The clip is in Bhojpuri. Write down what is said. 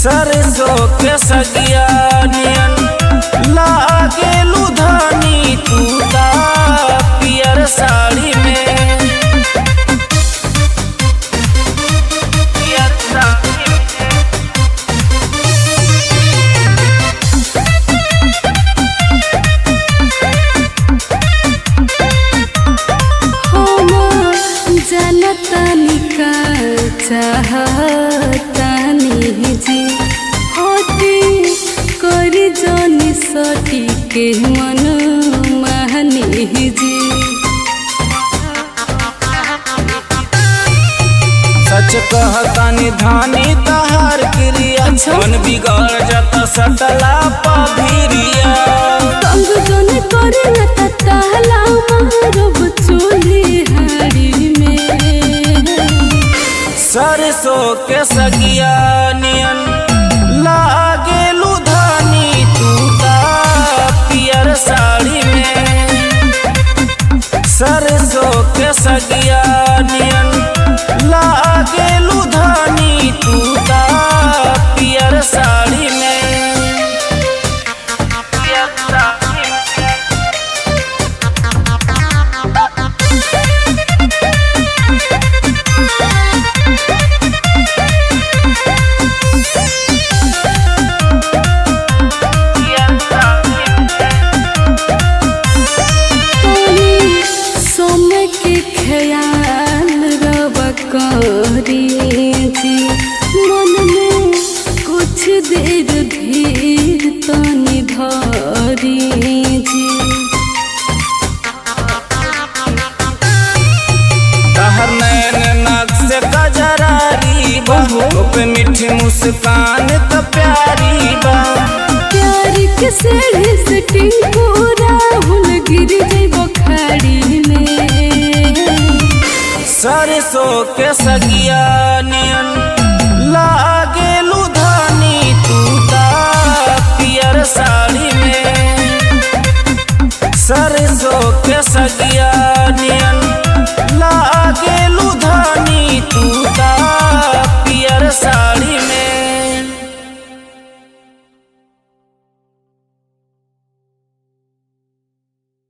सरसों के सगिया नियन लागे लुधानी तू ता पियर साड़ी में पियर साड़ी में हमर जनतनी का चाहतानी जी होती करी जनी सटी के मन महनी जी सच कहतानी धानी तहार क्रिया मन बिगड़ जाता सटला पभिरिया तंग जन करे न तहला मारब चोली हाड़ी में सरसों के सगिया नियन लागे लुधानी तू ता पियर साड़ी में सरसों के सगिया नियन लागे लुधानी तू ता पियर साड़ी में पियर साड़ी में पियर साड़ी में तोनी समय के ख्याल रब करी जी मन में कुछ देर धीर तनी धरी जी तहर नैन नाक से कजरारी बा पे मीठी मुस्कान तो प्यारी बा प्यार के सेढ़े से टिंगूरा हुल गिर जइब खाड़ी में सरसों के सगिया नियन लागे लुधानी तू ता पियर साड़ी में सरसों के सगिया